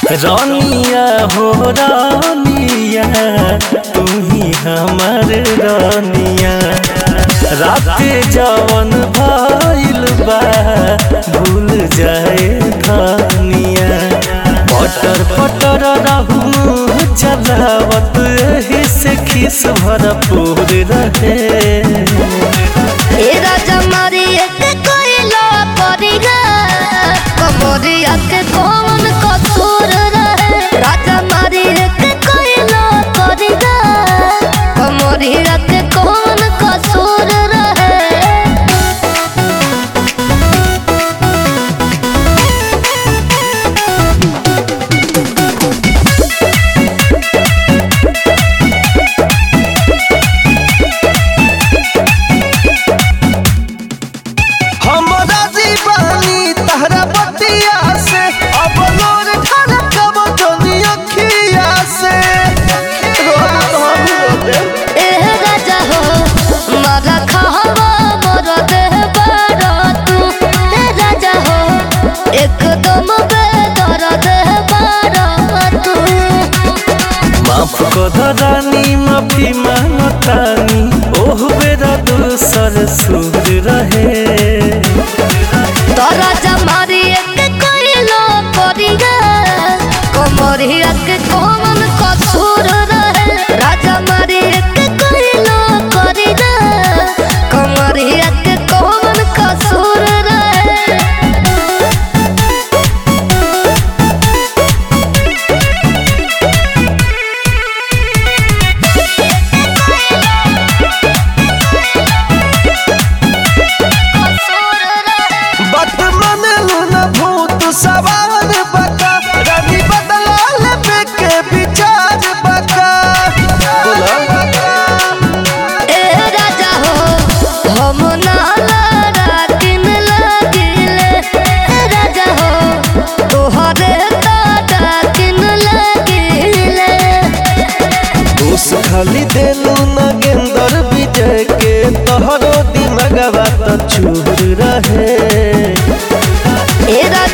रानिया हो रानिया तू ही हमर रानिया रात जवन भइल बा भूल जाए खानिया पटर पटर रहू चलावत एही से खिस भरपूर रहे ए राजा मारी एक कोइला परिगा कमरिया के कौन कसूर रहे राजा मारी एक कोइला परिगा कमरिया के कौन कसूर रहे हमरा जीवानी तहरा बतिया से अब लोर ठाना कब जोनी अखिया से रोना तो हम रोते ए राजा हो मारा खावा मोर देह बारा तू ए राजा हो एकदम बेदर देह बारा तू माफ कर रानी माफी मांगतानी ओह बेरा दूसर सुर रहे तोरा जमारी एक कोइलो परिगा कोमरिया के कौन कसूर रहे राजा मारी एक कोइलो परिगा कोमरिया के कौन कसूर रहे कसूर रहे बात मन लूना भूत सवार बका रानी बदला ले के विचार बका ए राजा हो हम नाला रातिन लागिले ए राजा हो तोहरे ताटा किन लागिले दोष खाली देलू न गेंदर विजय के तोहरो दिमगवा तो चूर रहे ए राजा